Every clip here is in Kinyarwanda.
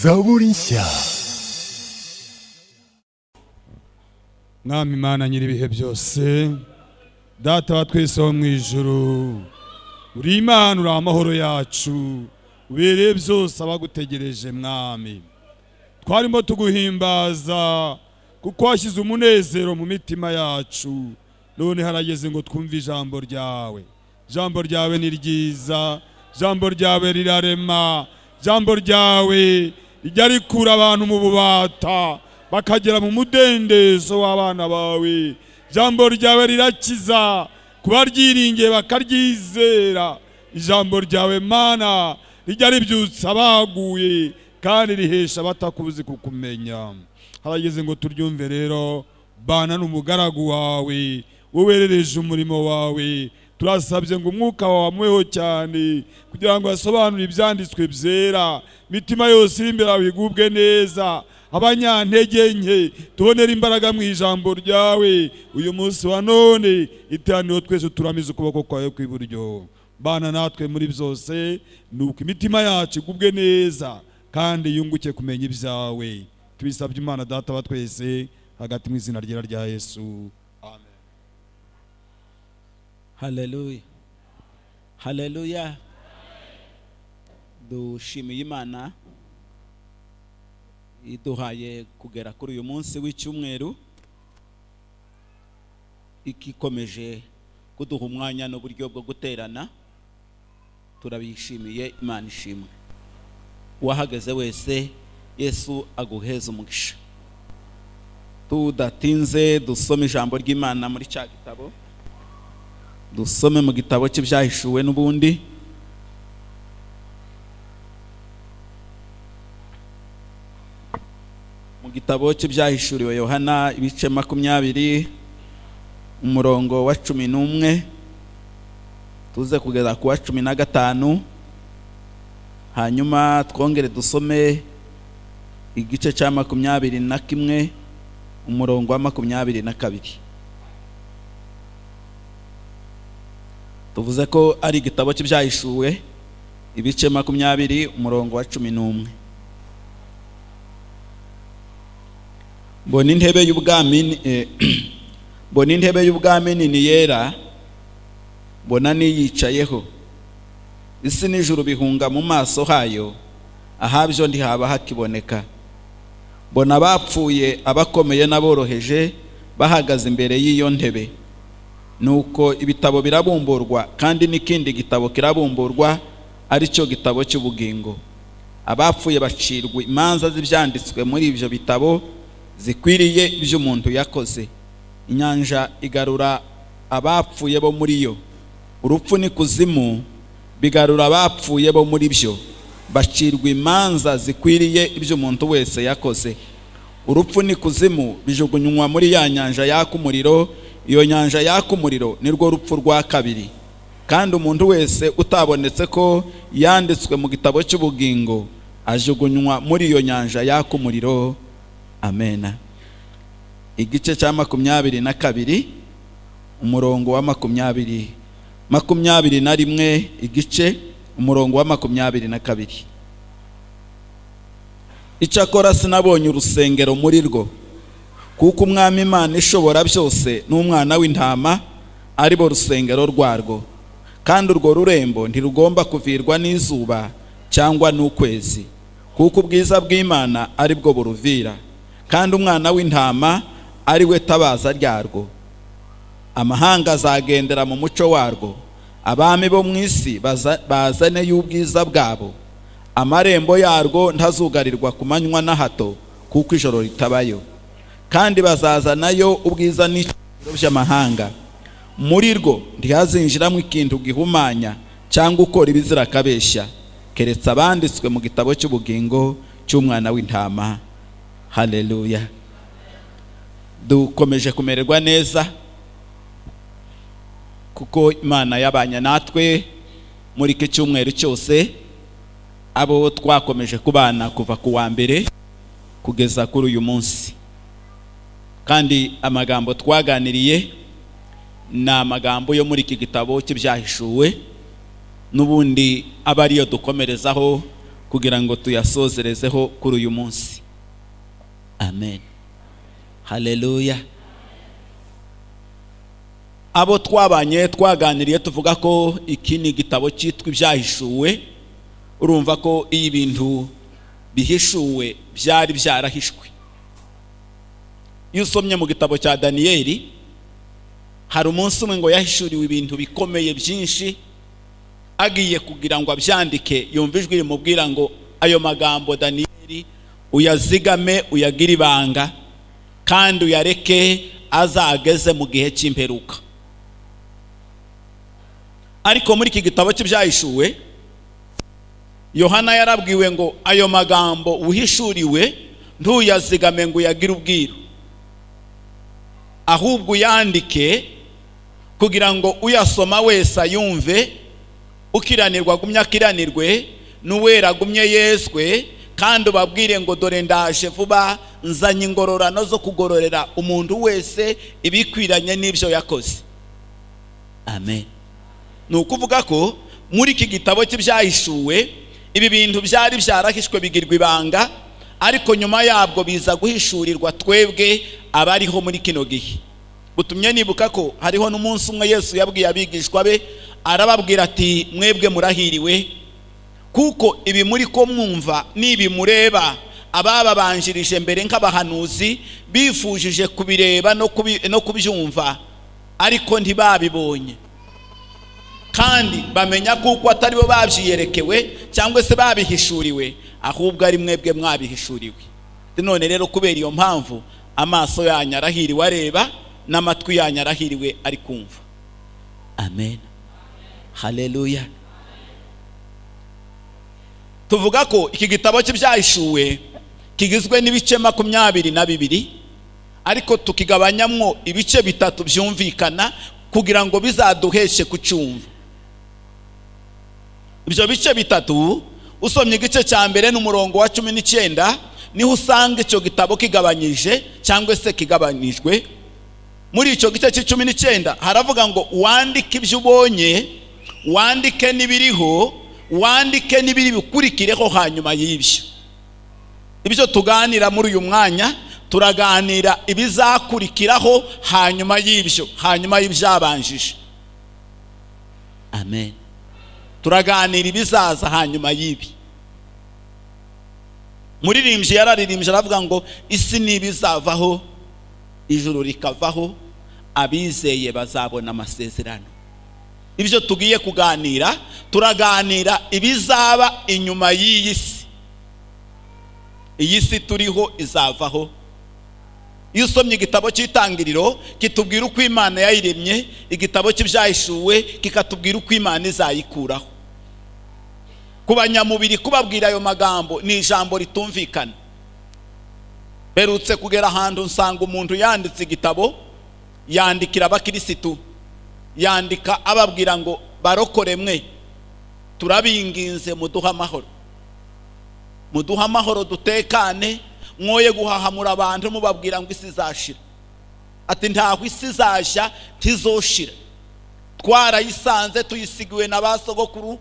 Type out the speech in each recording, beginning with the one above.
zaburishyya mwami imana nyiri ibihe byose data wa twese wo mu ijuru uri imana uri amahoro yacu ubereye byose abagutegereje mwami twarimo tuguhimbaza kuko washyize umunezero mu mitima yacu none harageze ngo twumve ijambo ryawe ijambo ryawe ni ryiza ijambo ryawe rirarema ijambo ryawe rijya rikura abantu mu bubata bakagera mu mudendezo w'abana bawe ijambo ryawe rirakiza kuba ryiringiye bakaryizera ijambo ryawe mana rijya ribyutsa abaguye kandi rihesha abatakuzi kukumenya harageze ngo turyumve rero bana n'umugaragu wawe wowerereje umurimo wawe turasabye ngo umwuka wawe amuweho cyane kugira ngo asobanure ibyanditswe byera imitima yose iri imbere yawe igubwe neza abanyantege nke tubonere imbaraga mu ijambo ryawe uyu munsi wa none iteraniro twese turamize ukuboko kwawe kw'iburyo bana natwe muri byose ni uko imitima yacu igubwe neza kandi yunguke kumenya ibyawe tubisabye imana data wa twese hagati mu izina ryera rya yesu amen haleluya haleluya dushimiye imana iduhaye kugera kuri uyu munsi w'icyumweru ikikomeje kuduha umwanya n'uburyo bwo guterana turabishimiye imana ishimwe uwahageze wese yesu aguheze umugisha tudatinze dusome ijambo ry'imana muri cya gitabo dusome mu gitabo cy'ibyahishuwe n'ubundi mu gitabo cy'ibyahishuriwe yohana ibice makumyabiri umurongo wa cumi n'umwe tuze kugeza ku wa cumi na gatanu hanyuma twongere dusome igice cya makumyabiri na kimwe umurongo wa makumyabiri na kabiri tuvuze ko ari igitabo cy'ibyahishuwe ibice makumyabiri umurongo wa cumi n'umwe mbona intebe y'ubwami mbona intebe y'ubwami nini yera mbona niyicayeho isi n'ijuru bihunga mu maso hayo ahabyo ntihaba hakiboneka mbona abapfuye abakomeye n'aboroheje bahagaze imbere y'iyo ntebe nuko ibitabo birabumburwa kandi n'ikindi gitabo kirabumburwa aricyo gitabo cy'ubugingo abapfuye bacirwa imanza z'ibyanditswe muri ibyo bitabo zikwiriye ibyo umuntu yakoze inyanja igarura abapfuye bo muri yo urupfu n'ikuzimu bigarura abapfuye bo muri byo bacirwa imanza zikwiriye ibyo umuntu wese yakoze urupfu n'ikuzimu bijugunywa muri ya nyanja yaka umuriro iyo nyanja yaka umuriro nirwo rupfu rwa kabiri kandi umuntu wese utabonetse ko yanditswe mu gitabo cy'ubugingo ajugunywa muri iyo nyanja yaka umuriro amena igice cya makumyabiri na kabiri umurongo wa makumyabiri makumyabiri na rimwe igice umurongo wa makumyabiri na kabiri icyakora sinabonye urusengero muri rwo kuko umwami imana ishobora byose n'umwana w'intama aribo rusengero rwarwo kandi urwo rurembo ntirugomba kuvirwa n'izuba cyangwa n'ukwezi kuko ubwiza bw'imana ari bwo buruvira kandi umwana w'intama ari we tabaza ryarwo amahanga azagendera mu muco warwo abami bo mu isi bazane y'ubwiza bwabo amarembo yarwo ntazugarirwa ku manywa na hato kuko ijoro ritabayo kandi bazazanayo ubwiza n'icyubahiro by'amahanga muri rwo ntihazinjiramo ikintu gihumanya cyangwa ukora ibizira akabeshya keretse abanditswe mu gitabo cy'ubugingo cy'umwana w'intama haleluya dukomeje kumererwa neza kuko imana yabanye natwe muri iki cyumweru cyose abo twakomeje kubana kuva ku wa mbere kugeza kuri uyu munsi kandi amagambo twaganiriye ni amagambo yo muri iki gitabo cy'ibyahishuwe n'ubundi aba ariyo dukomerezaho kugira ngo tuyasozerezeho kuri uyu munsi amen haleluya abo twabanye twaganiriye tuvuga ko iki ni igitabo cyitwa ibyahishuwe urumva ko iyo ibintu bihishuwe byari byarahishwe iyo usomye mu gitabo cya daniyeli hari umunsi umwe ngo yahishuriwe ibintu bikomeye byinshi agiye kugira ngo abyandike yumva ijwi rimubwira ngo ayo magambo daniyeli uyazigame uyagire ibanga kandi uyareke azageze mu gihe cy'imperuka ariko muri iki gitabo cy'ibyahishuwe yohana yarabwiwe ngo ayo magambo uhishuriwe ntuyazigame ngo uyagire ubwiru ahubwo uyandike kugira ngo uyasoma wese ayumve ukiranirwa agumye akiranirwe n'uwera agumye yezwe kandi ubabwire ngo dore ndaje vuba nzanye ingororano zo kugororera umuntu wese ibikwiranye n'ibyo yakoze amen ni ukuvuga ko muri iki gitabo cy'ibyahishuwe ibi bintu byari byarahishwe bigirwa ibanga ariko nyuma yabwo biza guhishurirwa twebwe abariho muri kino gihe butumye nibuka ko hariho n'umunsi umwe yesu yabwiye abigishwa be arababwira ati mwebwe murahiriwe kuko ibi muri ko mwumva n'ibi mureba abababanjirije mbere nk'abahanuzi bifujije kubireba no kubyumva ariko ntibabibonye kandi bamenya kuko atari bo babyiyerekewe cyangwa se babihishuriwe ahubwo ari mwebwe mwabihishuriwe none rero kubera iyo mpamvu amaso yanyu arahiriwe areba n'amatwi yanyu arahiriwe ari kumva amen haleluya tuvuga ko iki gitabo cy'ibyahishuwe kigizwe n'ibice makumyabiri na bibiri ariko tukigabanyamwo ibice bitatu byumvikana kugira ngo bizaduheshe kucyumva ibyo bice bitatu usomye igice cya mbere n'umurongo wa cumi n'icyenda niho usanga icyo gitabo kigabanyije cyangwa se kigabanijwe muri icyo gice cy'icumi n'icyenda haravuga ngo wandike ibyo ubonye wandike n'ibiriho wandike n'ibiri bikurikireho hanyuma y'ibyo ibyo tuganira muri uyu mwanya turaganira ibizakurikiraho hanyuma y'ibyo hanyuma y'ibyabanjije amen turaganira ibizaza hanyuma y'ibi muririmbyi yararirimbye aravuga ngo isi n'ibizavaho ijuru rikavaho abizeye bazabona amasezerano ibyo tugiye kuganira turaganira ibizaba inyuma y'iyi si iyi si turiho izavaho iyo usomye igitabo cy'itangiriro kitubwira uko imana yayiremye igitabo cy'ibyahishuwe kikatubwira uko imana izayikuraho ku banyamubiri kubabwira ayo magambo ni ijambo ritumvikana mperutse kugera ahantu nsanga umuntu yanditse igitabo yandikira abakirisitu yandika ababwira ngo barokore mwe turabinginze muduhe amahoro muduhe amahoro dutekane mwoye guhahamura abantu mubabwira ngo isi izashira ati ntaho isi izashya ntizoshira twarayisanze tuyisigiwe na ba sogokuru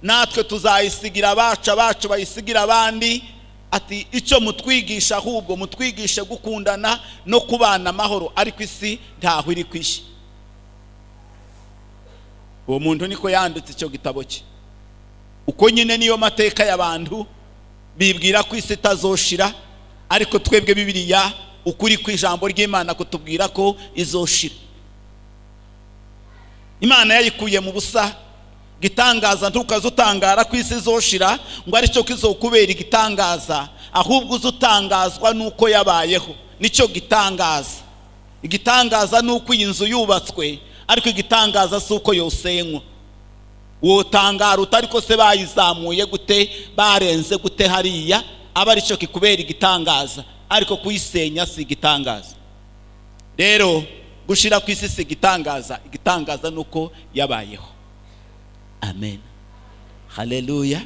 natwe tuzayisigira abacu abacu bayisigira abandi ati icyo mutwigisha ahubwo mutwigishe gukundana no kubana amahoro ariko isi ntaho iri kwishya uwo muntu niko yanditse icyo gitabo cye uko nyine niyo mateka y'abantu bibwira ko isi itazoshira ariko twebwe bibiriya ukuri ku ijambo ry'imana kutubwira ko izoshira imana yayikuye mu busa igitangaza ntukaze utangara ko isi izoshira ngo aricyo kizokubera igitangaza ahubwo uze utangazwa n'uko yabayeho nicyo gitangaza igitangaza ni uko iyi nzu yubatswe ariko igitangaza si uko yosenywa wotangara utari ko se bayizamuye gute barenze gute hariya aba aricyo kikubera igitangaza ariko kuyisenya si igitangaza rero gushyira ku isi si igitangaza igitangaza ni uko yabayeho amen haleluya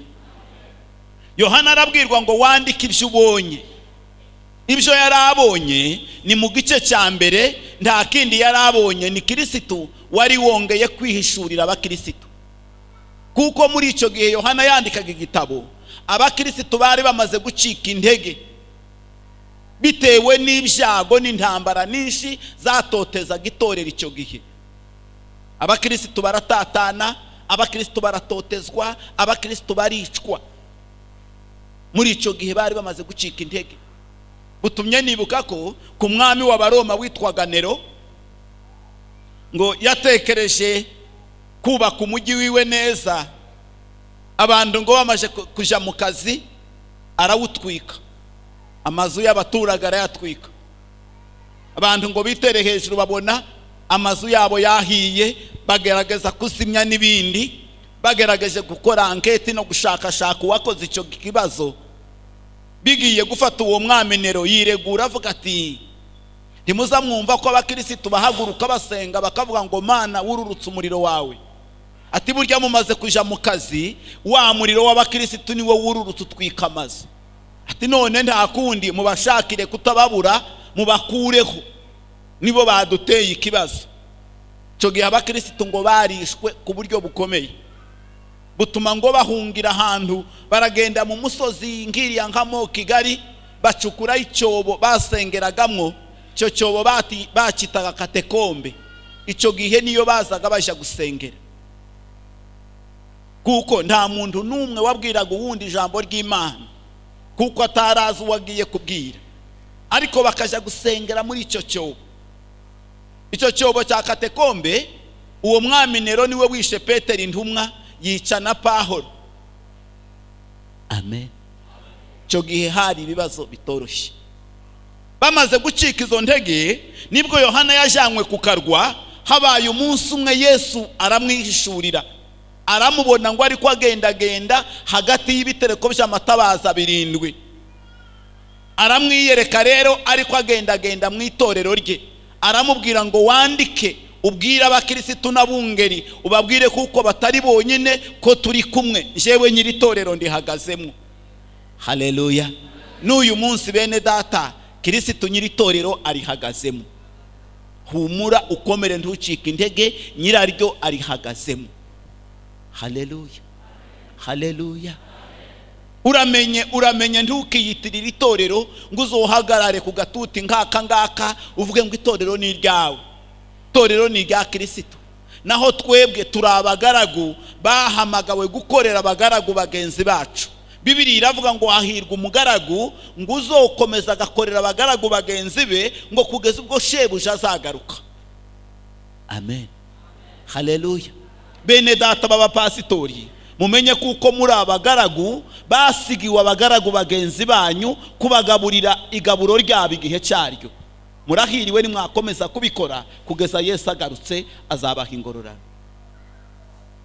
yohana arabwirwa ngo wandike ibyo ubonye ibyo yari abonye ni mu gice cya mbere nta kindi yari abonye ni kirisitu wari wongeye kwihishurira abakirisitu kuko muri icyo gihe yohana yandikaga igitabo abakirisitu bari bamaze gucika intege bitewe n'ibyago n'intambara nyinshi zatotezaga itorero icyo gihe abakirisitu baratatana abakirisitu baratotezwa abakirisitu baricwa muri icyo gihe bari bamaze gucika intege butumye nibuka ko ku mwami w'abaroma witwaga nero ngo yatekereje kubaka umujyi wiwe neza abantu ngo bamaze ku- kujya mu kazi arawutwika amazu y'abaturage arayatwika abantu ngo bitere hejuru babona amazu yabo yahiye bagerageza kuzimya n'ibindi bagerageje gukora anketi no gushakashaka uwakoze icyo kibazo bigiye gufata uwo mwamenero yiregura avuga ati ntimuzamwumva ko abakirisitu bahaguruka basenga bakavuga ngo mana wururutse umuriro wawe ati burya mumaze kuja mu kazi wa muriro w'abakirisitu niwo wururutse utwika amazu ati none nta kundi mubashakire kutababura mubakureho nibo baduteye ikibazo icyo gihe abakirisitu ngo barishwe ku buryo bukomeye butuma ngo bahungira ahantu baragenda mu musozi nk'iriya nkamo kigali bacukura icyobo basengeragamo icyo cyobo bati- bakitaga katekombe icyo gihe niyo bazaga bajya gusengera kuko nta muntu n'umwe wabwiraga uwundi ijambo ry'imana kuko atarazi uwo agiye kubwira ariko bakajya gusengera muri icyo cyobo icyo cyobo cya katekombe uwo mwami nero niwe wishe petero intumwa yica na pahoro amen icyo gihe hari ibibazo bitoroshye bamaze gucika izo ntege nibwo yohana yajyanywe ku karwa habaye umunsi umwe yesu aramwihishurira aramubona ngo ariko agendagenda hagati y'ibitereko by'amatabaza birindwi aramwiyereka rero ariko agendagenda mu itorero rye aramubwira ngo wandike ubwire abakirisitu n'abungeri ubabwire kuko batari bonyine ko turi kumwe njyewe nyiri itorero ndihagazemo haleluya n'uyu munsi bene data kirisitu nyiri itorero arihagazemo humura ukomere ntucike intege nyiraryo arihagazemo haleluya haleluya uramenye uramenye ntukiyitirire itorero ngo uzohagarare ku gatuti nkaka ngaka uvuge ngo itorero ni iryawe itorero ni irya kirisito naho twebwe turi abagaragu bahamagawe gukorera abagaragu bagenzi bacu bibiri iravuga ngo hahirwa umugaragu ngo uzokomeza agakorera abagaragu bagenzi be ngo kugeza ubwo shebuja azagaruka amen haleluya bene data b'abapasitori mumenye kuko muri abagaragu basigiwe abagaragu bagenzi banyu kubagaburira igaburo ryabo igihe cyaryo murahiriwe nimwakomeza kubikora kugeza yesu agarutse azabaha ingororano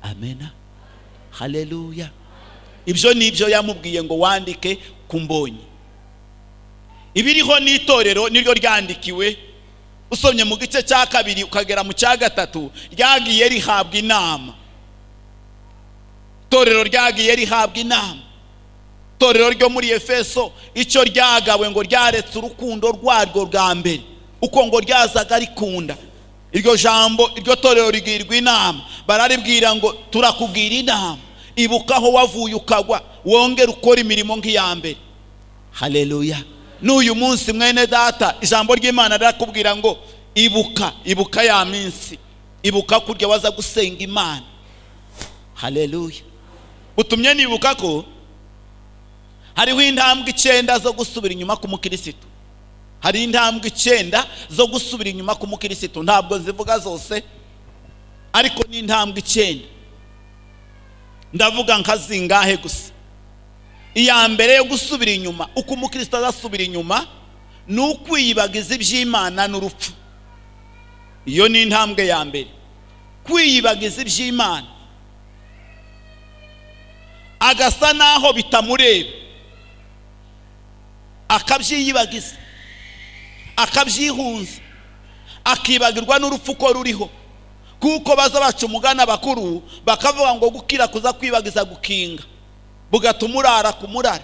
amena haleluya ibyo ni ibyo yamubwiye ngo wandike ku mbonyi ibiriho n'itorero niryo ryandikiwe usomye mu gice cya kabiri ukagera mu cya gatatu ryagiye rihabwa inama itorero ryagiye rihabwa inama itorero ryo muri efeso icyo ryagawe ngo ryaretse urukundo rwaryo rwa mbere uko ngo ryazaga rikunda iryo jambo iryo torero rigirwa inama bararibwira ngo turakubwira inama ibuka aho wavuye ukagwa wongere ukora imirimo nk'iya mbere haleluya n'uyu munsi mwene data ijambo ry'imana rirakubwira ngo ibuka ibuka ya minsi ibuka kurya waza gusenga imana haleluya butumye nibuka ko hariho intambwe icyenda zo gusubira inyuma ku mukirisitu hari intambwe icyenda zo gusubira inyuma ku mukirisitu ntabwo zivuga zose ariko ni intambwe icyenda ndavuga nka zingahe gusa iya mbere yo gusubira inyuma uko umukristo azasubira inyuma ni ukwiyibagiza iby'imana n'urupfu iyo ni intambwe ya mbere kwiyibagiza iby'imana agasa n'aho bitamureba akabyiyibagiza akabyihunza akibagirwa n'urupfu ko ruriho kuko baza baca umugana bakuru bakavuga ngo gukira kuza kwibagiza gukinga bugatuma urara ku murara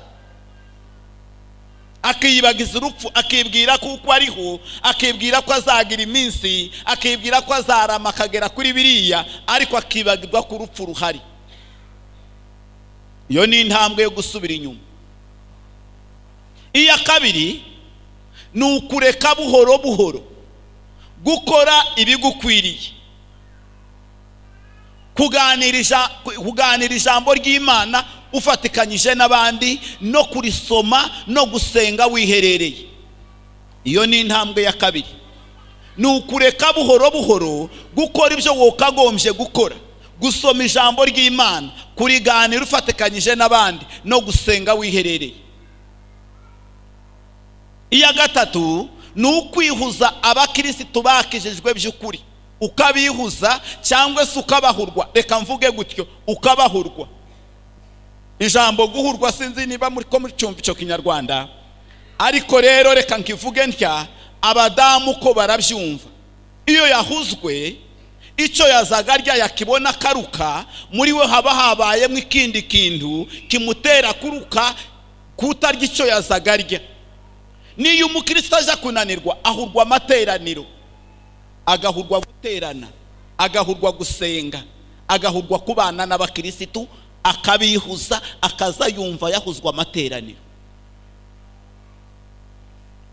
akiyibagiza urupfu akibwira kuko ariho akibwira ko azagira iminsi akibwira ko azarama akagera kuri biriya ariko akibagirwa ko urupfu ruhari iyo ni intambwe yo gusubira inyuma iya kabiri ni ukureka buhoro buhoro gukora ibigukwiriye kuganirisha kuganira ijambo ry'imana ufatikanyije n'abandi no kurisoma no gusenga wiherereye iyo ni intambwe ya kabiri ni ukureka buhoro buhoro gukora ibyo wokagombye gukora gusoma ijambo ry'imana kuriganira ufatikanyije n'abandi no gusenga wiherereye iya gatatu ni ukwihuza abakirisitu bakijijwe by'ukuri ukabihuza cyangwa se ukabahurwa reka mvuge gutyo ukabahurwa ijambo guhurwa sinzi niba muri ko muri cyumva icyo kinyarwanda ariko rero reka nkivuge ntya abadamu ko barabyumva iyo yahuzwe icyo yazaga arya yakibona akaruka muri we haba habayemo ikindi kintu kimutera kuruka kutarya icyo yazaga arya niyo umukristo aza kunanirwa ahurwa amateraniro agahurwa guterana agahurwa gusenga agahurwa kubana n'abakirisitu akabihuza akaza yumva yahuzwa amateraniro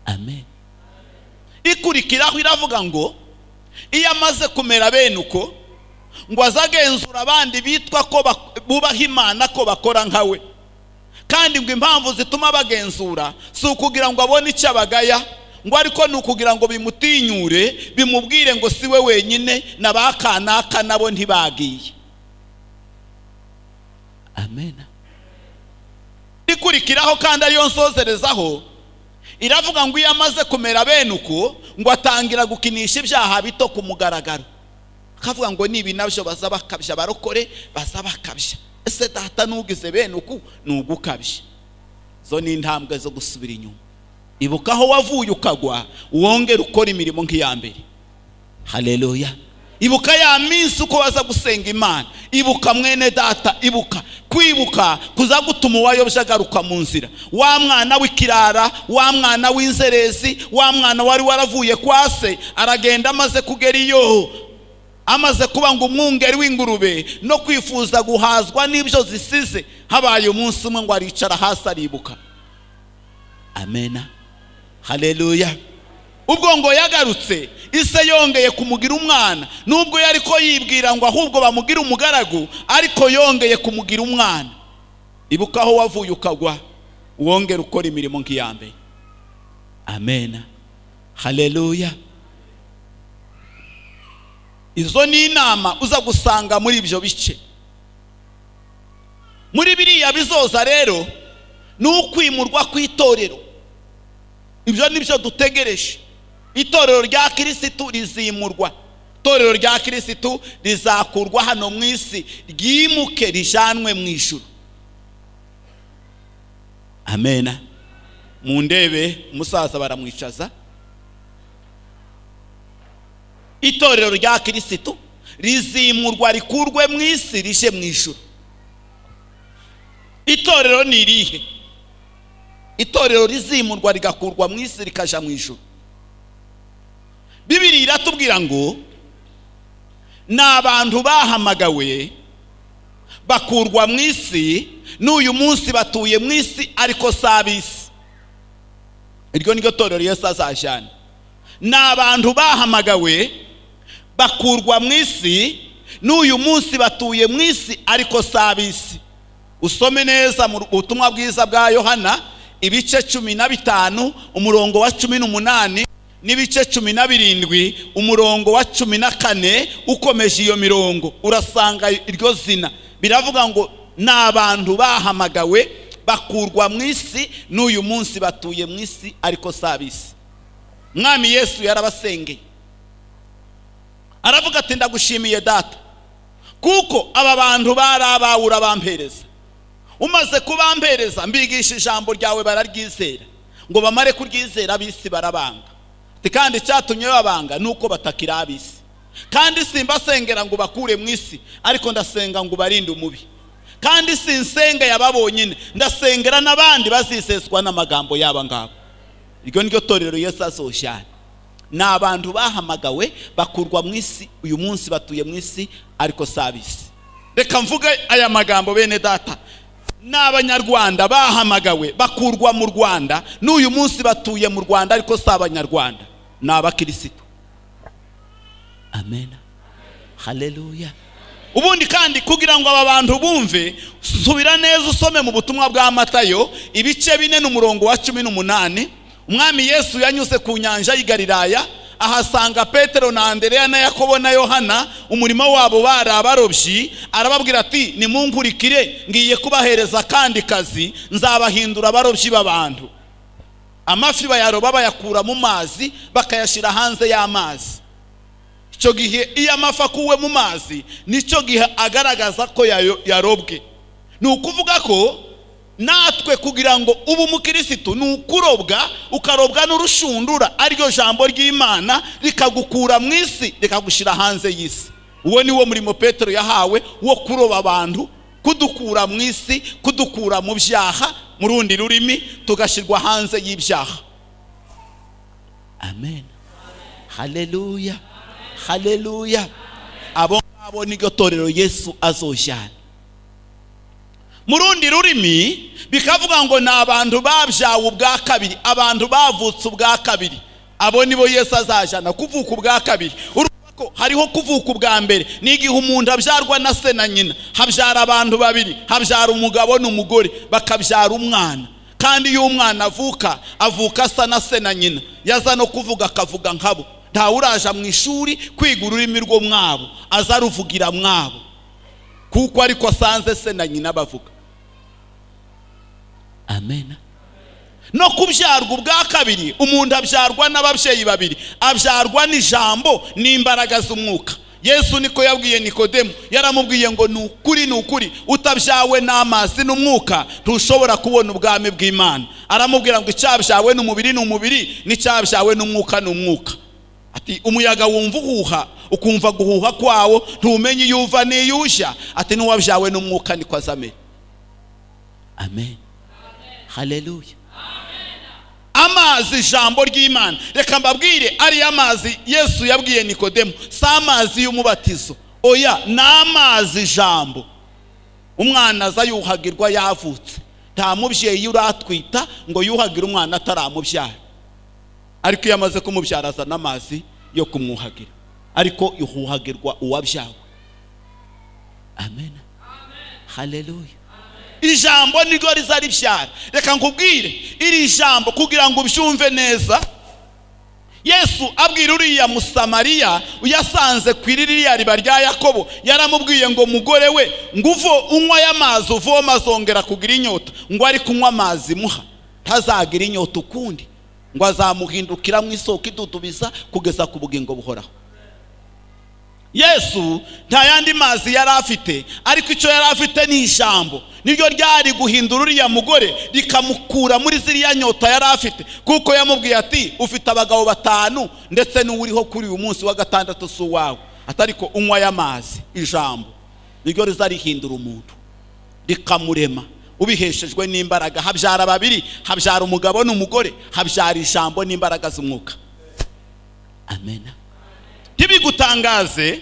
amen ikurikiraho iravuga ngo iyo amaze kumera bene uko ngo aze agenzura abandi bitwa ko bubaha imana ko bakora nka we kandi ngo impamvu zituma bagenzura si ukugira ngo abone icyo abagaya ngo ariko ni ukugira ngo bimutinyure bimubwire ngo si we wenyine na ba kanaka nabo ntibagiye amen ikurikiraho kandi ariyo nsozerezaho iravuga ngo iyo amaze kumera bene uko ngo atangira gukinisha ibyaha bito ku mugaragaro akavuga ngo nibi nabyo baza bakabya barokore baza bakabya ese data n'ugize bene uku ni ugukabya izo ni intambwe zo gusubira inyuma ibuka aho wavuye ukagwa wongere ukora imirimo nk'iya mbere hareruya ibuka ya minsi uko waza gusenga imana ibuka mwene data ibuka kwibuka kuza gutuma uwayobya agaruka mu nzira wa mwana w'ikirara wa mwana w'inzerezi wa mwana wari waravuye kwa se aragenda amaze kugera iyo amaze kuba ngo umwungeri w'ingurube no kwifuza guhazwa n'ibyo zisize habaye umunsi umwe ngo aricara hasi aribuka amena hareruya ubwo ngo yagarutse ise yongeye kumugira umwana nubwo yari ko yibwira ngo ahubwo bamugira umugaragu ariko yongeye kumugira umwana ibuka aho wavuye ukagwa wongere ukora imirimo nk'iya mbere amena hareruya izo ni inama uza gusanga muri ibyo bice muri biriya bizoza rero ni ukwimurwa kw'itorero ibyo ni byo dutegereje itorero rya kirisitu rizimurwa itorero rya kirisitu rizakurwa hano mu isi ryimuke rijanwe mu ijuru amena mu ndebe umusaza baramwicaza itorero rya kirisitu rizimurwa rikurwe mu isi rije mu ijuru itorero ni irihe itorero rizimurwa rigakurwa mu isi rikajya mu ijoro bibiri iratubwira ngo ni abantu bahamagawe bakurwa mu isi n'uyu munsi batuye mu isi ariko si ab'isi iryo niryo torero Yesu azajyana ni abantu bahamagawe bakurwa mu isi n'uyu munsi batuye mu isi ariko si ab'isi usome neza mu butumwa bwiza bwa yohana ibice cumi na bitanu umurongo wa cumi n'umunani n'ibice cumi na birindwi umurongo wa cumi na kane ukomeje iyo mirongo urasanga iryo zina biravuga ngo ni abantu bahamagawe bakurwa mu isi n'uyu munsi batuye mu isi ariko si ab'isi mwami yesu yarabasengeye aravuga ati ndagushimiye data kuko aba bantu bari abawe urabampereza umaze kubampereza mbigisha ijambo ryawe bararyizera ngo bamare kuryizera ab'isi barabanga kandi icyatumye babanga ni uko batakira ab'isi kandi simbasengera ngo bakure mu isi ariko ndasenga ngo ubarinde umubi kandi sinsenga yaba bonyine ndasengera n'abandi baziseswa n'amagambo yaba ngabo iryo niryo torero Yesu azoshyana ni abantu bahamagawe bakurwa mu isi uyu munsi batuye mu isi ariko si ab'isi reka mvuge aya magambo bene data n'abanyarwanda bahamagawe bakurwa mu rwanda n'uyu munsi batuye mu rwanda ariko si abanyarwanda ni abakirisitu amen haleluya ubundi kandi kugira ngo aba bantu bumve subira neza usome mu butumwa bwa matayo ibice bine n'umurongo wa cumi n'umunani umwami yesu yanyuze ku nyanja y'i galilaya ahasanga petero na andereya na yakobo na yohana umurimo wabo bari abarobyi arababwira ati nimunkurikire ngiye kubahereza akandi kazi nzabahindura abarobyi b'abantu amafi bayaroba bayakura mu mazi bakayashyira hanze y'amazi icyo gihe iyo amafi akuwe mu mazi nicyo gihe agaragaza ko yayo- yarobwe ni ukuvuga ko natwe kugira ngo ube umukirisitu ni ukurobwa ukarobwa n'urushundura ariryo jambo ry'imana rikagukura mu isi rikagushyira hanze y'isi uwo ni wo murimo petero yahawe wo kuroba abantu kudukura mu isi kudukura mu byaha mu rundi rurimi tugashyirwa hanze y'ibyaha amen haleluya haleluya abo ngabo niryo torero yesu azojyana mu rundi rurimi bikavuga ngo ni abantu babyawe ubwa kabiri abantu bavutse ubwa kabiri abo nibo yesu azajyana kuvuka ubwa kabiri Urumva ko hariho kuvuka ubwa mbere ni igihe umuntu abyarwa na se na nyina habyara abantu babiri habyara umugabo n'umugore bakabyara umwana kandi iyo umwana avuka avuka asa na se na nyina yaza no kuvuga akavuga nkabo ntawe uraja mu ishuri kwiga ururimi rwo mwabo aza aruvugira mwabo kuko ariko asanze se na nyina bavuga amen no kubyarwa ubwa kabiri umuntu abyarwa n'ababyeyi babiri abyarwa n'ijambo n'imbaraga z'umwuka yesu niko yabwiye nikodemu yaramubwiye ngo ni ukuri ni ukuri utabyawe n'amazi n'umwuka ntushobora kubona ubwami bw'imana aramubwira ngo icyabyawe ni umubiri ni umubiri n'icyabyawe n'umwuka ni umwuka ati umuyaga wumva uhuha ukumva guhuha kwawo ntumenye iyo uva n'iyo ujya ati n'uwabyawe n'umwuka niko azamera amen haleluya amazi ijambo ry'imana reka mbabwire ariyo amazi yesu yabwiye nikodemu si amazi y'umubatizo oya ni amazi ijambo umwana aza yuhagirwa yavutse nta mubyeyi uratwita ngo yuhagire umwana ataramubyara ariko iyo amaze kumubyara azana amazi yo kumwuhagira ariko ihuhagirwa uwabyawe amen haleluya ijambo niryo riza ribyara reka nkubwire iri jambo kugira ngo ubyumve neza yesu abwira uriya musamariya uyasanze ku iri ririya riba rya yakobo yaramubwiye ngo mugore we nguvo unywa amazi uvoma azongera kugira inyota ngo ari kunywa amazi muha ntazagira inyota ukundi ngo azamuhindukira mu isoko idudubiza kugeza ku bugingo buhoraho yesu nta yandi mazi yari afite ariko icyo yari afite ni ijambo niryo ryari guhindura uriya mugore rikamukura muri ziriya nyota yari afite kuko yamubwiye ati ufite abagabo batanu ndetse n'uwuriho kuri uyu munsi wa gatandatu si uwawe atariko unywa y'amazi ijambo niryo riza rihindura umuntu rikamurema ubiheshejwe n'imbaraga habyara babiri habyara umugabo n'umugore habyara ijambo n'imbaraga z'umwuka amen ntibigutangaze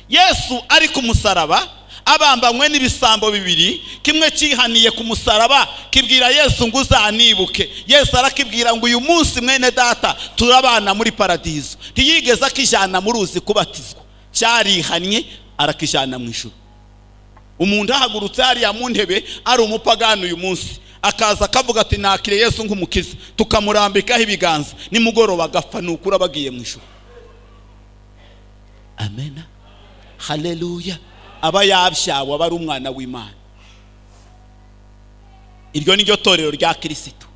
yesu ari ku musaraba abambanywe n'ibisambo bibiri kimwe cyihaniye ku musaraba kibwira yesu ngo uzanibuke yesu arakibwira ngo uyu munsi mwene data turabana muri paradizo ntiyigeze akijyana mu ruzi kubatizwa cyarihannye arakijyana mu ijuru umuntu ahagurutse hariya mu ntebe ari umupagani uyu munsi akaza akavuga ati nakire yesu nk'umukiza tukamurambikaho ibiganza nimugoroba agapfa ni ukuri aba agiye mu ijuru amen haleluya aba yabyawe aba ari umwana w'imana iryo ni ryo torero rya kirisitu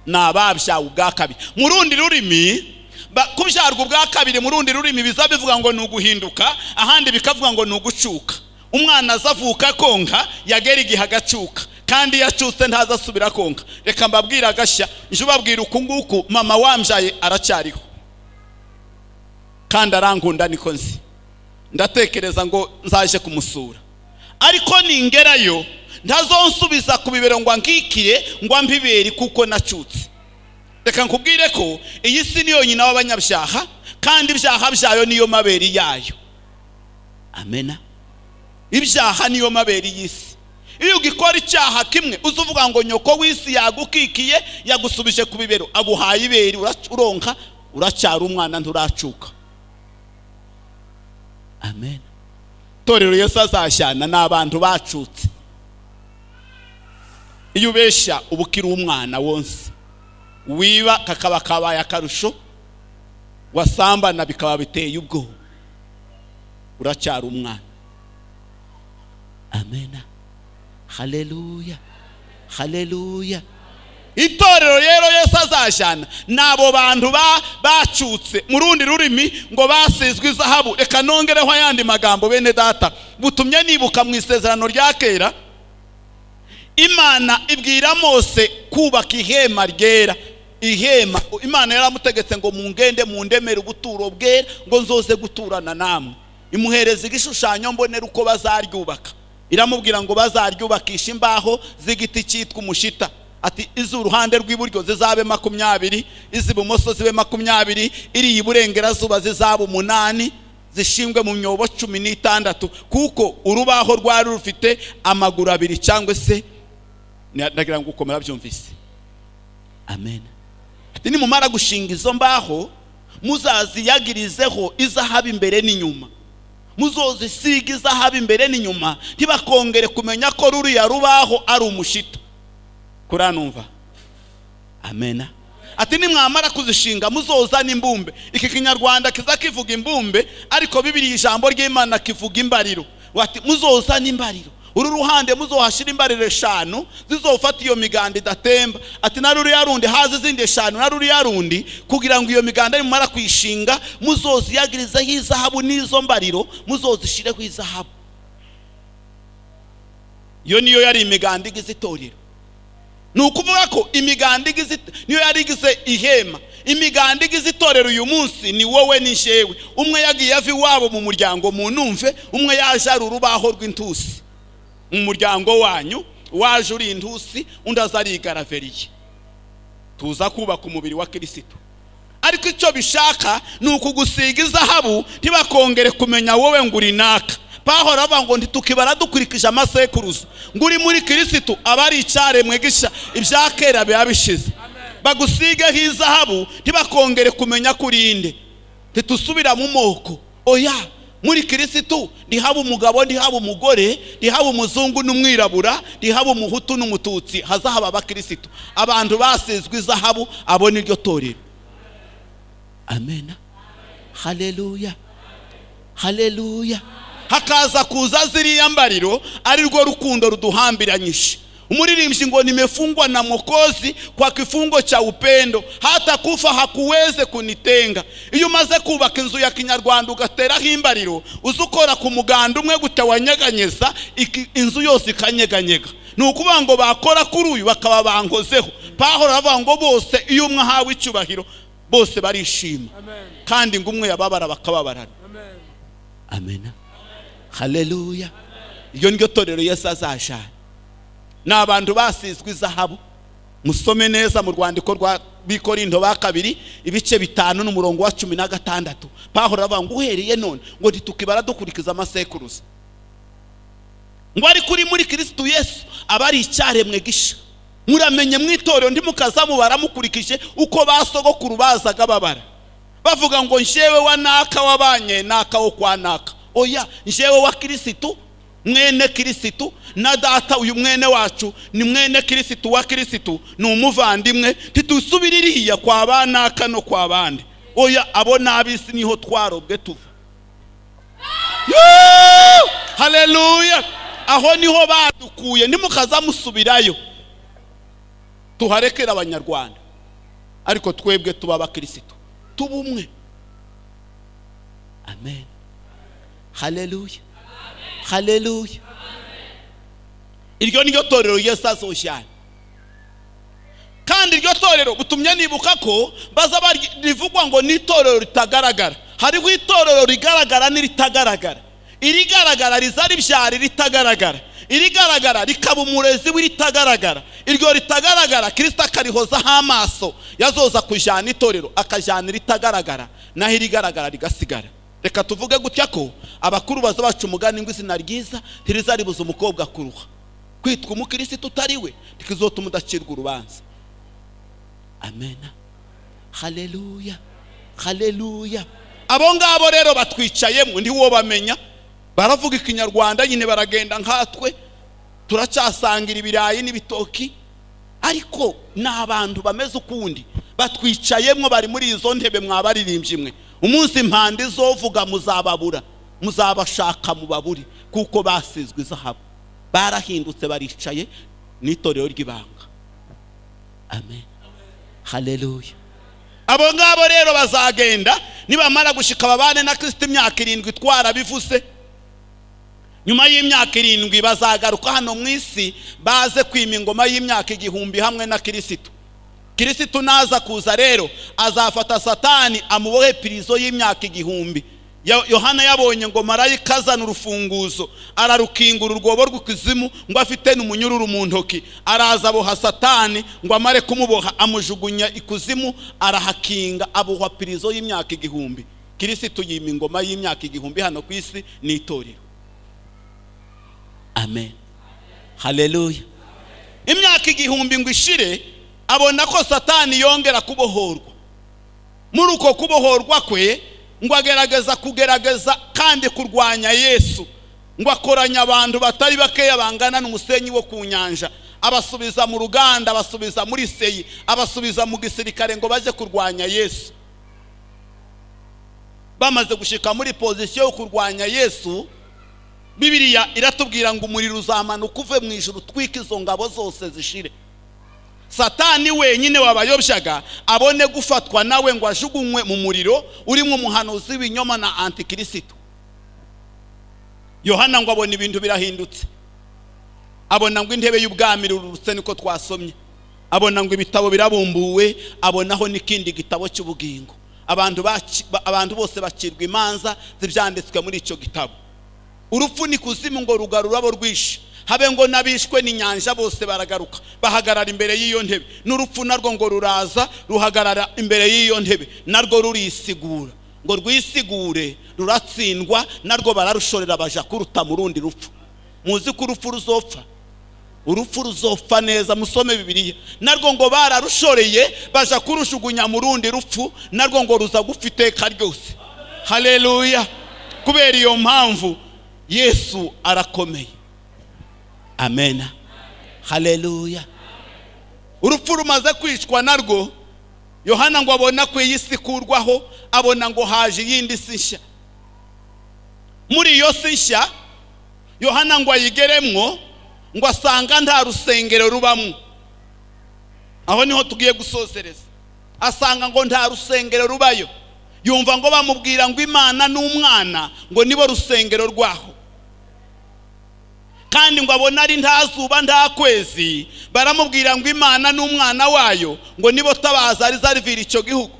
ni ababyawe ubwa kabiri mu rundi rurimi ba- kubyarwa ubwa kabiri mu rundi rurimi biza bivuga ngo ni uguhinduka ahandi bikavuga ngo ni ugucuka umwana azavuka konka yagera igihe agacuka kandi iyo acutse ntazasubira konka reka mbabwire agashya nje ubabwira uku nguku mama wambyaye aracyariho kandi arankunda niko nzi ndatekereza ngo nzaje kumusura ariko ningerayo ntazonsubiza ku bibero ngo angikire ngo ambibere kuko nacutse reka nkubwire ko iyi si niyo nyina w'abanyabyaha kandi ibyaha byayo niyo mabere yayo amena ibyaha niyo mabere y'isi iyo ugikora icyaha kimwe uza uvuga ngo nyoko w'isi yagukikiye yagusubije ku bibero aguhaye ibere urac- uronka uracyari umwana nturacuka amen torero yesu azashyana ni abantu bacutse iyo ubeshya uba ukiri umwana wonse wiba kakaba kabaye akarusho wasambana bikaba biteye ubwoba uracyari umwana amena haleluya haleluya itorero rero yesu azashyana ni abo bantu ba- bacutse mu rundi rurimi ngo basizwe izahabu reka nongereho ayandi magambo bene data butumye nibuka mu isezerano rya kera imana ibwira mose kubaka ihema ryera ihema imana yaramutegetse ngo mungende mundemere ubuturo bwera ngo nzoze guturana namwe imuhereza igishushanyo mbonera uko bazaryubaka iramubwira ngo bazaryubakisha imbaho z'igiti cyitwa umushita ati iz'uruhande rw'iburyo zizabe makumyabiri iz'ibumoso zibe makumyabiri iriya iburengerazuba zizaba umunani zishingwe mu myobo cumi n'itandatu kuko urubaho rwari rufite amaguru abiri cyangwa se na- ndagira ngo ukomera byumvise amen ati nimumara gushinga izo mbaho muzaziyagirizeho izahabu imbere n'inyuma muzozisiga izahabu imbere n'inyuma ntibakongere kumenya ko ruriya rubaho ari umushito kuranumva amena ati nimwamara kuzishinga muzozana imbumbe iki kinyarwanda kiza kivuga imbumbe ariko bibiri ijambo ry'imana kivuga imbariro wati muzozana imbariro uru ruhande muzohashyira imbariro eshanu zizofata iyo miganda idatemba ati na ruriya rundi haza izindi eshanu na ruriya rundi kugira ngo iyo miganda nimumara kuyishinga muzoziyagirizeho izahabu n'izo mbariro muzozishyireho izahabu iyo niyo yari imiganda igize itorero ni ukuvuga ko imiganda igize it- niyo yari igize ihema imiganda igize itorero uyu munsi ni wowe ni jewe umwe yagiye ava iwabo mu muryango mu numve umwe yaje ari urubaho rw'intusi mu muryango wanyu waje uri intusi undi aza ari igaraveriye tuza kubaka umubiri wa kirisito ariko icyo bishaka ni ukugusiga izahabu ntibakongere kumenya wowe ngo uri naka bahora bavuga ngo ntitukibara dukurikije amasekuruza ngo uri muri kirisitu aba ari icyaremwe gisha ibya kera biba bishize bagusigeho izahabu ntibakongere kumenya ko uri inde ntitusubira mu moko oya muri kirisitu ntihaba umugabo ntihaba umugore ntihaba umuzungu n'umwirabura ntihaba umuhutu n'umututsi hazahaba abakirisitu abantu basizwe izahabu abo niryo torero amena haleluya haleluya hakaza kuza ziriya mbariro ari rwo rukundo ruduhambiranyije umuririmbyi ngo nimefungwa na mokozi kwa kifungo cha upendo hata kufa hakuweze kunitenga iyo umaze kubaka inzu ya kinyarwanda ugateraho imbariro uza ukora ku muganda umwe gute wanyeganyeza iki- inzu yose ikanyeganyega ni ukuvuga ngo bakora kuri uyu bakaba bankozeho pahora bavuga ngo bose iyo umwe ahawe icyubahiro bose barishima kandi ngo umwe yababara bakababarana amena haleluya iryo niryo torero yesu azashana ni abantu basizwe izahabu musome neza mu rwandiko rwa bikorindo ba kabiri ibice bitanu n'umurongo wa cumi na gatandatu pahora avuga ngo uhereye none ngo ntitukibara dukurikiza amasekuruza ngo ariko uri muri kirisitu yesu aba ari icyaremwe gisha muramenye mu itorero ndi mukaza mubara mukurikije uko basogokuru bazaga babara bavuga ngo njyewe wa naka wabanye naka wo kwa naka oya njyewe wa kirisitu mwene kirisitu na data uyu mwene wacu ni mwene kirisitu wa kirisitu ni umuvandimwe ntitusubire iriya kwa ba naka no kwa bande oya abo n'ab'isi niho twarobwe tuva Yoo! haleluya aho niho badukuye ntimukaza musubirayo tuharekere abanyarwanda ariko twebwe tuba abakirisitu tuba umwe amen haleluya haleluya iryo niryo torero yesu azoshyana kandi iryo torero butumye nibuka ko baza bari- rivugwa ngo ni itorero ritagaragara hariho itorero rigaragara n'iritagaragara irigaragara riza ribyara iritagaragara irigaragara rikaba umurezi w'iritagaragara iryo ritagaragara kirisita akarihozaho amaso yazoza kujyana itorero akajyana iritagaragara naho irigaragara rigasigara reka tuvuge gutya ko abakuru baza baca umugani ngo izina ryiza ntiriza ribuza umukobwa kuruha kwitwa umukirisitu utari we tukizotuma udacirwa urubanza amena haleluya haleluya abo ngabo rero batwicayemo ntiwo bamenya baravuga ikinyarwanda nyine baragenda nkatwe turacyasangira ibirayi n'ibitoki ariko ni abantu bameze ukundi batwicayemo bari muri izo ntebe mwabaririmbye imwe umunsi impanda izovuga muzababura muzabashaka mubabure kuko basizwe izahabu barahindutse baricaye n'itorero ry'ibanga amen haleluya abo ngabo rero bazagenda nibamara gushika babane na kirisito imyaka irindwi twarabivuze nyuma y'imyaka irindwi bazagaruka hano mu isi baze kwima ingoma y'imyaka igihumbi hamwe na kirisito kirisito naza kuza rero azafata satani amubohe pirizo y'imyaka igihumbi Yo- yohana yabonye ngo marayika azana urufunguzo ararukingura urwobo rw'ikuzimu ngo afite n'umunyururu mu ntoki araza aboha satani ngo amare kumuboha amujugunya ikuzimu arahakinga abohwa pirizo y'imyaka igihumbi kirisito yima ingoma y'imyaka igihumbi hano ku isi ni itorero amen haleluya imyaka igihumbi ngo ishire abona ko satani yongera kubohorwa muri uko kubohorwa kwe ngo agerageza kugerageza kandi kurwanya yesu ngo akoranya abantu batari bakeya bangana n'umusenyi wo ku nyanja abasubiza mu ruganda abasubiza muri seyi abasubiza mu gisirikare ngo bajye kurwanya yesu bamaze gushika muri pozisiyo yo kurwanya yesu bibiriya iratubwira ngo umuriro uzamanuka uve mu ijoro utwike izo ngabo zose zishire satani wenyine wabayobyaga abone gufatwa nawe ngo ajugunywe mu muriro urimo umuhanuzi w'ibinyoma na antikirisito yohana ngo abona ibintu birahindutse abona ngo intebe y'ubwami irurutse niko twasomye abona ngo ibitabo birabumbuwe abonaho n'ikindi gitabo cy'ubugingo abantu baci- ba- abantu bose bacirwa imanza z'ibyanditswe muri icyo gitabo urupfu ni kuzimu ngo rugarura abo rwishe habe ngo n'abishwe n'inyanja bose baragaruka bahagarara imbere y'iyo ntebe n'urupfu narwo ngo ruraza ruhagarara imbere y'iyo ntebe narwo rurisigura ngo rwisigure ruratsindwa narwo bararushorera baja kuruta mu rundi rupfu muzi ko urupfu ruzopfa urupfu ruzopfa neza musome bibiliya narwo ngo bararushoreye baja kurushugunya mu rundi rupfu narwo ngo ruza gufiteka ryose haleluya kubera iyo mpamvu yesu arakomeye amena haleluya urupfu rumaze kwicwa narwo yohana ngo abona ko iyi si ikurwaho abona ngo haje iyindi si nshya muri iyo si nshya yohana ngo ayigeremwo ngo asanga nta rusengero rubamo aho niho tugiye gusozereza asanga ngo nta rusengero rubayo yumva ngo bamubwira ngo imana n'umwana ngo nibo rusengero rwaho kandi ngo abone ari nta zuba nta kwezi baramubwira ngo imana n'umwana wayo ngo nibo tabaza rizarivira icyo gihugu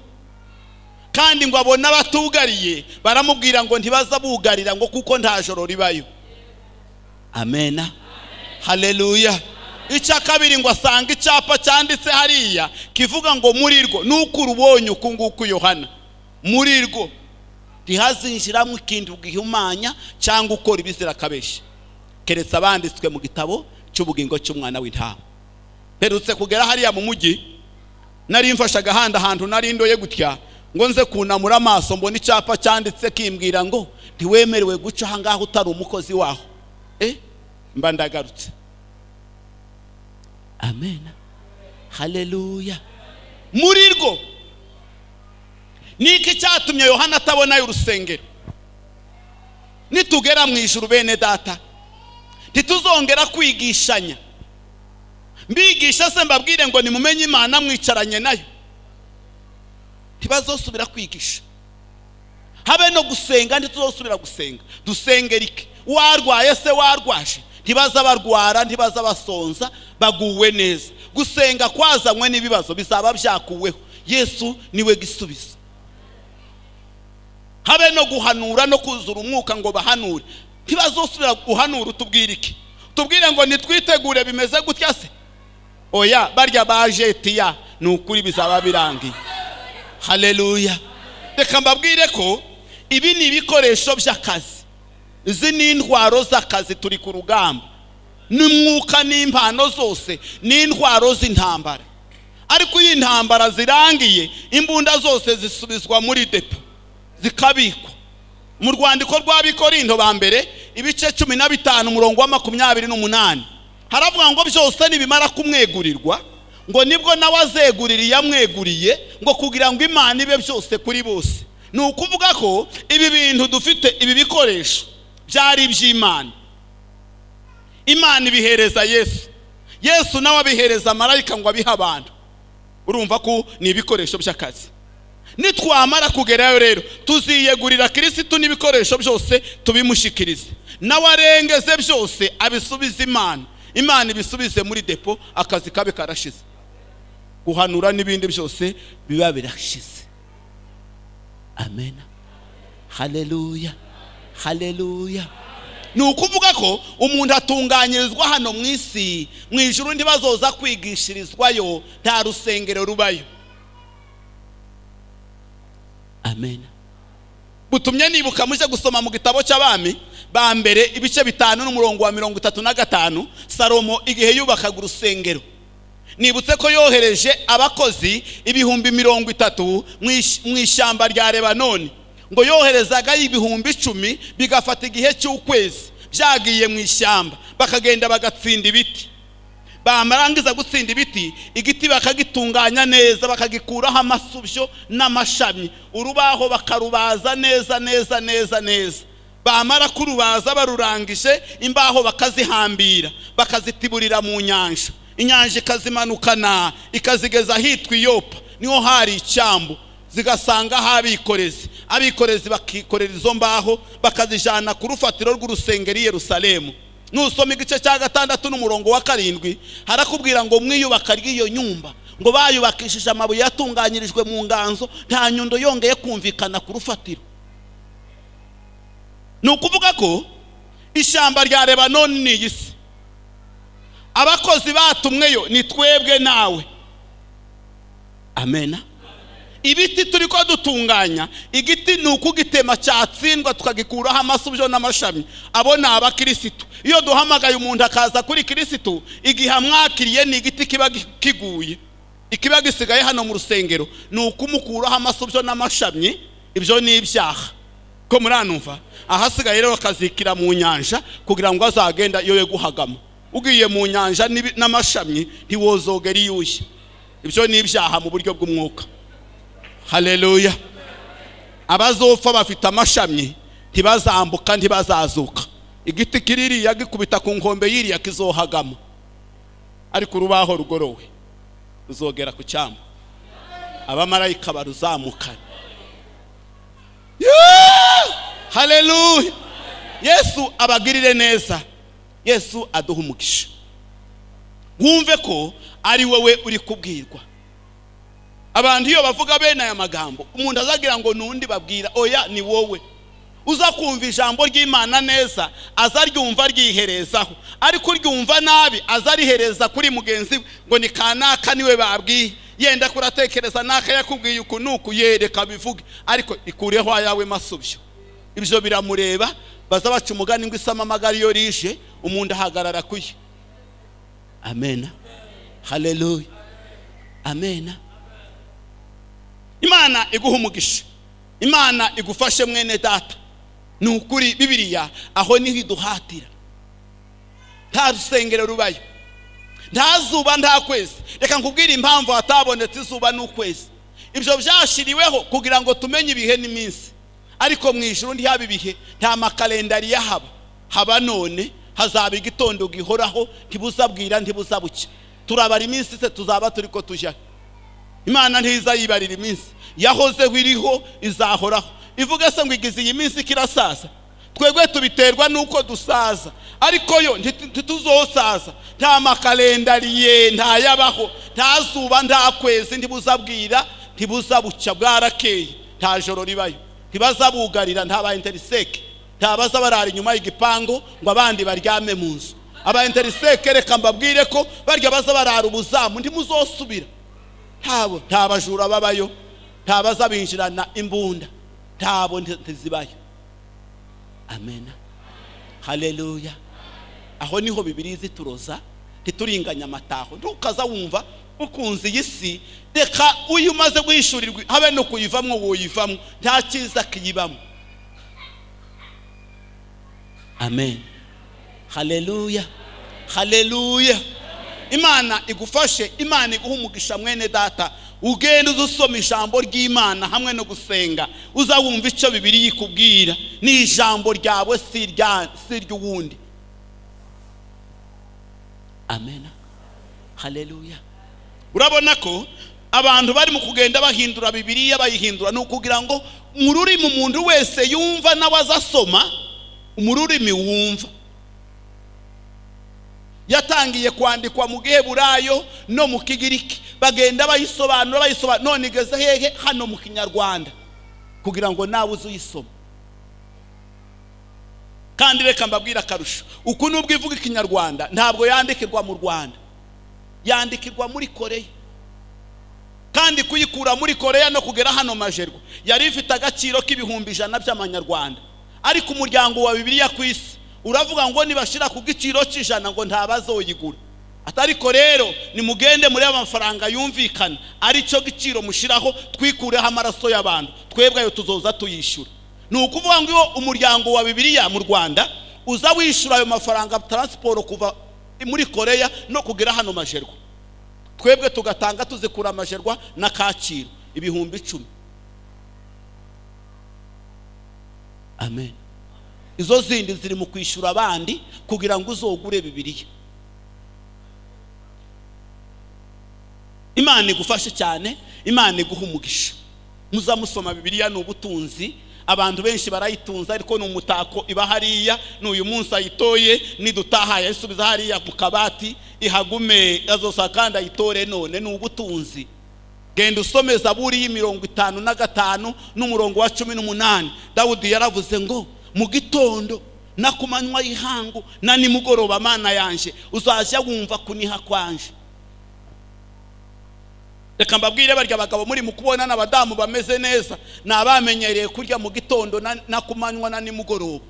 kandi ngo abone abatugariye baramubwira ngo ntibaza bugarira ngo kuko nta joro ribayo amena haleluya icya kabiri ngo asanga icyapa cyanditse hariya kivuga ngo muri rwo nuko urubonye uku nguku yohana muri rwo ntihazinjiramo ikindi bwihumanya cyangwa ukora ibizirakabeshya keretse abanditswe mu gitabo cy'ubugingo cy'umwana w'intama mperutse kugera hariya mu mujyi nari mfashe agahanda ahantu nari ndoye gutya ngo nze kunamura amaso mbona icyapa cyanditse kimbwira ngo ntiwemerewe guca aha ngaha utari umukozi waho eh mba ndagarutse amen haleluya muri rwo ni iki cyatumye yohana atabonayo urusengero nitugera mu ijuru bene data ntituzongera kwigishanya mbigisha se mbabwire ngo nimumenye imana mwicaranye nayo ntibazosubira kwigisha habe no gusenga ntituzosubira gusenga dusengere iki warwaye se warwaje ntibaza barwara ntibaza basonza baguwe neza gusenga kwazanywe n'ibibazo bizaba byakuweho yesu niwe gisubizo habe no guhanura no kuzura umwuka ngo bahanure ntibazosubira guhanura utubwire iki tubwire ngo nitwitegure bimeze gutya se oya barya bajetiya ni ukuri bizaba birangiye haleluya reka mbabwire ko ibi ni ibikoresho by'akazi izi ni intwaro z'akazi turi ku rugamba n'umwuka n'impano zose n'intwaro z'intambara ariko iyo intambara zirangiye imbunda zose zisubizwa muri depo zikabikwa mu rwandiko rw'abikorindo ba mbere ibice cumi na bitanu umurongo wa makumyabiri n'umunani haravuga ngo byose nibimara kumwegurirwa ngo nibwo nawe azeguririye amweguriye ngo kugira ngo imana ibe byose kuri bose ni ukuvuga ko ibi bintu dufite ibi bikoresho byari iby'imana imana ibihereza yesu yesu nawe abihereza marayika ngo abihe abantu urumva ko ni ibikoresho by'akazi nitwamara kugerayo rero tuziyegurira kirisitu n'ibikoresho byose tubimushyikirize nawe arengeze byose abisubize imana imana ibisubize muri depo akazi kabe karashize guhanura n'ibindi byose biba birashize amen haleluya haleluya ni ukuvuga ko umuntu atunganyirizwa hano mu isi mu ijuru ntibazoza kwigishirizwayo nta rusengero rubayo amen butumye nibuka muje gusoma mu gitabo cy'abami ba mbere ibice bitanu n'umurongo wa mirongo itatu na gatanu salomo igihe yubakaga urusengero nibutse ko yohereje abakozi ibihumbi mirongo itatu mu ishyamba rya rebanoni ngo yoherezaga ibihumbi icumi bigafata igihe cy'ukwezi byagiye mu ishyamba bakagenda bagatsinda ibiti bamarangiza gutsinda ibiti igiti bakagitunganya neza bakagikuraho amasubyo n'amashami urubaho bakarubaza neza neza neza neza bamara kurubaza barurangije imbaho bakazihambira bakazitiburira mu nyanja inyanja ikazimanukana ikazigeza ahitwa iyopa niho hari icyambu zigasanga abikorezi abikorezi bakikorera izo mbaho bakazijyana ku rufatiro rw'urusengero i yerusalemu nusoma igice cya gatandatu n'umurongo wa karindwi harakubwira ngo mwiyubaka ry'iyo nyumba ngo bayubakishije amabuye yatunganyirijwe mu nganzo nta nyundo yongeye kumvikana ku rufatiro ni ukuvuga ko ishyamba rya rebanoni ni iyi si abakozi batumweyo ni twebwe nawe amena ibiti turi ko dutunganya igiti ni ukugitema cyatsindwa tukagikuraho amasubyo n'amashami abo ni abakirisitu iyo duhamagaye umuntu akaza kuri kirisitu igihe amwakiriye ni igiti kiba kiguye ikiba gisigaye hano mu rusengero ni ukumukuraho amasubyo n'amashami ibyo ni ibyaha ko muranumva ahasigaye rero akazikira mu nyanja kugira ngo azagenda iyo guhagama ugiye mu nyanja n'amashami ntiwozogera iyushye ibyo ni ibyaha mu buryo bw'umwuka haleluya abazopfa bafite amashami ntibazambuka ntibazazuka igiti kiririya gikubita ku nkombe yiriya kizohagamo ariko urubaho rugorowe ruzogera ku cyambu abamarayika baruzamukana haleluya yesu abagirire neza yesu aduha umugisha wumve ko ari wowe uri kubwirwa abantu iyo bavuga bene aya magambo umuntu azagira ngo n'undi babwira oya ni wowe uza kumva ijambo ry'imana neza aza ryumva ryiherezaho ariko uryumva nabi aza arihereza kuri mugenzi we ngo ni kanaka niwe babwiye yenda kuratekereza naka yakubwiye uku nuku yereka bivuge ariko ikureho ayawe masubyo ibyo biramureba baza baca umugani ngo isama amagari iyo rije umuntu ahagarara kuye amena haleluya amena imana iguha umugisha imana igufashe mwene data ni ukuri bibiriya aho niho iduhatira nta rusengero rubayo nta zuba nta kwezi reka nkubwire impamvu hatabonetse izuba n'ukwezi ibyo byashyiriweho kugira ngo tumenye ibihe n'iminsi ariko mu ijoro ntihaba ibihe nta makalendari yahaba haba none hazaba igitondo gihoraho ntibuzabwira ntibuzabuke turabara iminsi se tuzaba turi ko tujyaho imana ntiza yibarira iminsi yahozeho iriho izahoraho ivuga se ngo igize iyi minsi kirasaza twebwe tubiterwa n'uko dusaza ariko yo ntituzosaza nta makalendariye ntayabaho nta zuba nta kwezi ntibuzabwira ntibuzabucya bwarakeye nta joro ribayo ntibazabugarira nta ba interiseke ntabaza barara inyuma y'igipangu ngo abandi baryame mu nzu aba interiseke reka mbabwire ko barya baza barara ubuzamu ntimuzosubira ntabo nta bajura babayo nta bazabinjirana imbunda ntabo ntizibayo amena haleluya aho niho bibiri zituroza ntituringanye amataho ntukaza wumva ukunze iyi si reka uyu umaze guhishurirwa habe no kuyivamo woyivamo nta cyiza kiyibamo amen haleluya haleluya imana igufashe imana iguha umugisha mwene data ugenda uza usoma ijambo ry'imana hamwe no gusenga uza wumva icyo bibiri yikubwira ni ijambo ryawe si irya- si iry'uwundi amen haleluya urabona ko abantu bari mu kugenda bahindura bibiriya bayihindura ni ukugira ngo mu rurimi umuntu wese yumva nawe azasoma mu rurimi wumva yatangiye kwandikwa mu giheburayo no mu kigiriki bagenda bayisobanura bayisobanura none igeze hehe hano mu kinyarwanda kugira ngo nawe uze uyisoma kandi reka mbabwire akarusho uku nubwo ivuga ikinyarwanda ntabwo yandikirwa mu rwanda yandikirwa muri koreya kandi kuyikura muri koreya no kugera hano majerwa yari ifite agaciro k'ibihumbi ijana by'amanyarwanda ariko umuryango wa bibiliya ku isi uravuga ngo nibashyira ku giciro cy'ijana ngo ntabazoyigura atariko rero nimugende muri amafaranga yumvikana ari cyo giciro mushyiraho twikureho amaraso y'abantu twebwe ayo tuzoza tuyishyura ni ukuvuga ngo iyo umuryango wa bibiliya mu rwanda uza wishyura ayo mafaranga taransiporo kuva muri koreya no kugera hano majerwa twebwe tugatanga tuzikura amajerwa na kacyiru ibihumbi icumi amen izo zindi ziri mu kwishyura abandi kugira ngo uzogure bibiriya imana igufashe cyane imana iguha umugisha muza musoma bibiriya ni ubutunzi abantu benshi barayitunze ariko ni umutako iba hariya ni uyu munsi ayitoye nidutaha yayisubiza hariya mu kabati ihagume azosaka kandi ayitore none ni ubutunzi genda usome zaburi y'imirongo itanu na gatanu n'umurongo wa cumi n'umunani dawudi yaravuze ngo mu gitondo na ku manywa y'ihangu na nimugoroba mana yanjye uzajya wumva kuniha kwanje reka mbabwire barya abagabo muri mu kubona n'abadamu bameze neza ni abamenyereye kurya mu gitondo na- na ku manywa na nimugoroba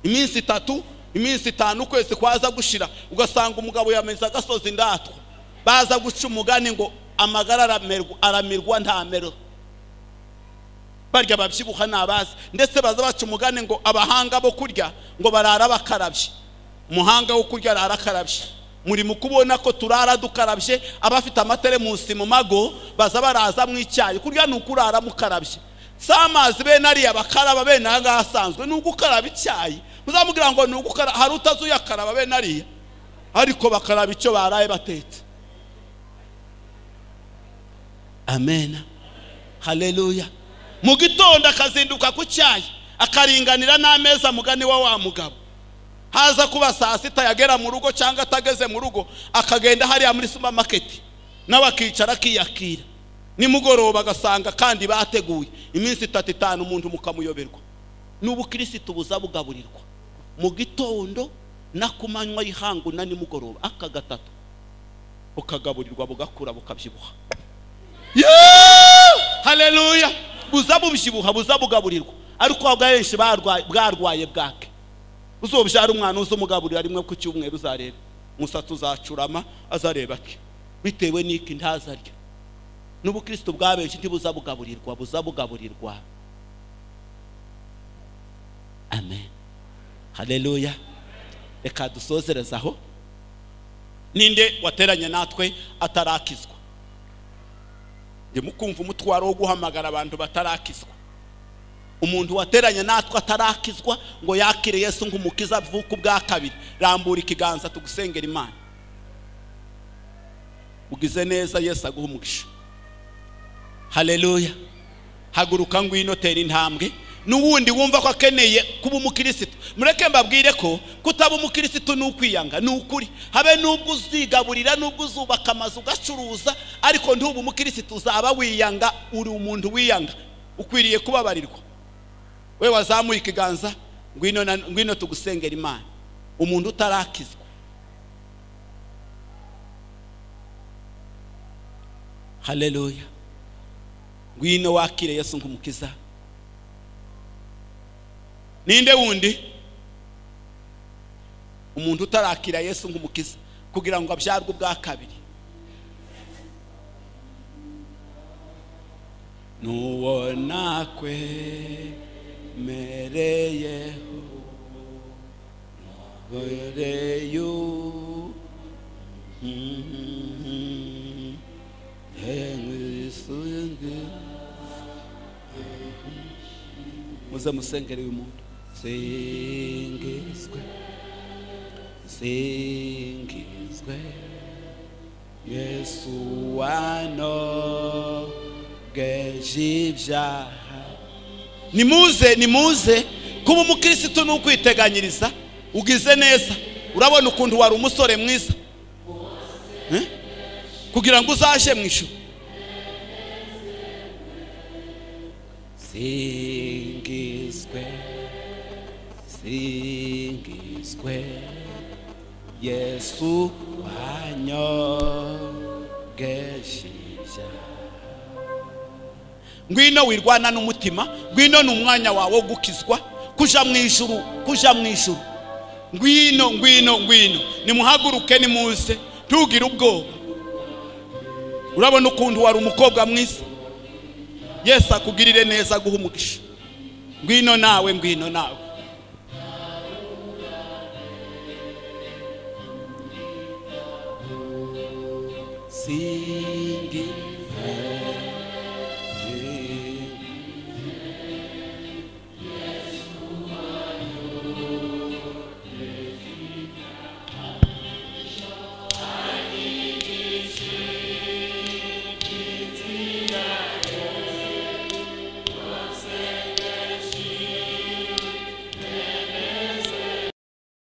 iminsi itatu iminsi itanu ukwezi kwaza gushira ugasanga umugabo yameze agasozi ndatwa baza guca umugani ngo amagara aramerwa- aramirwa ntamero barya ababyibuha ni abazi ndetse baza baca umugani ngo abahanga bo kurya ngo barara bakarabye umuhanga wo kurya arara akarabye muri mu kubona ko turara dukarabye abafite amateremusi mu mago baza baraza mu icyayi kurya ni ukurara mukarabye si amazi bene ariya bakaraba bene aha ngaha asanzwe ni ugukaraba icyayi muzamubwira ngo ni ugukaraba hari utazuyakaraba bene ariya ariko bakaraba icyo baraye batetse amen haleluya mu gitondo akazinduka ku cyayi akaringanira n'ameza mugani wa wa mugabo haza kuba saa sita yagera mu rugo cyangwa atageze mu rugo akagenda hariya muri supamaketi nawe akicara akiyakira nimugoroba agasanga kandi bateguye iminsi itatu itanu umuntu mukamuyoberwa n'ubukirisitu buza bugaburirwa mu gitondo na ku manywa y'ihangu na nimugoroba aka gatatu bukagaburirwa bugakura bukabyibuha haleluya buza bubyibuha buza bugaburirwa ariko abenshi barwaye- bwarwaye bwake uzobyara umwana uzamugaburira rimwe ku cyumweru uzareba umusatsi uzacurama azareba ake bitewe n'iki ntazarya n'ubukristo bwa benshi ntibuza bugaburirwa buza bugaburirwa amen haleluya reka dusozereze aho ninde wateranye natwe atarakizwa ndimo kumva umutwaro wo guhamagara abantu batarakizwa umuntu wateranye natwe atarakizwa ngo yakire yesu nk'umukiza avuka ubwa kabiri rambura ikiganza tugusengera imana ugize neza yesu aguha umugisha haleluya haguruka ngwino tera intambwe n'uwundi wumva ko akeneye kuba umukirisitu mureke mbabwire ko kutaba umukirisitu ni ukwiyanga ni ukuri habe n'ubwo uzigaburira n'ubwo uzubaka amazu ugacuruza ariko ntuba umukirisitu uzaba wiyanga uri umuntu wiyanga ukwiriye kubabarirwa we wazamuye ikiganza ngwino na- ngwino tugusengera imana umuntu utarakizwa haleluya ngwino wakire yesu nk'umukiza ninde wundi umuntu utarakira yesu nk'umukiza kugira ngo abyarwe ubwa kabiri n'uwo nakwemereyeho ntuboreyo muze musengere uyu muntu singizwe singizwe yesu wanogeje ibyaha nimuze nimuze kuba umukirisitu ni ukwiteganyiriza ugize neza urabona ukuntu wari umusore mwiza Eh? kugira ngo uzaje mu ijuru singizwe singizwe yesu wanyogeje ibyaha ngwino wirwana n'umutima ngwino ni umwanya wawe wo gukizwa kuja mu ijuru kuja mu ijuru ngwino ngwino ngwino nimuhaguruke nimuze ntugire ubwoba urabona ukuntu wari umukobwa mwiza yesu akugirire neza aguha umugisha ngwino nawe ngwino nawe singi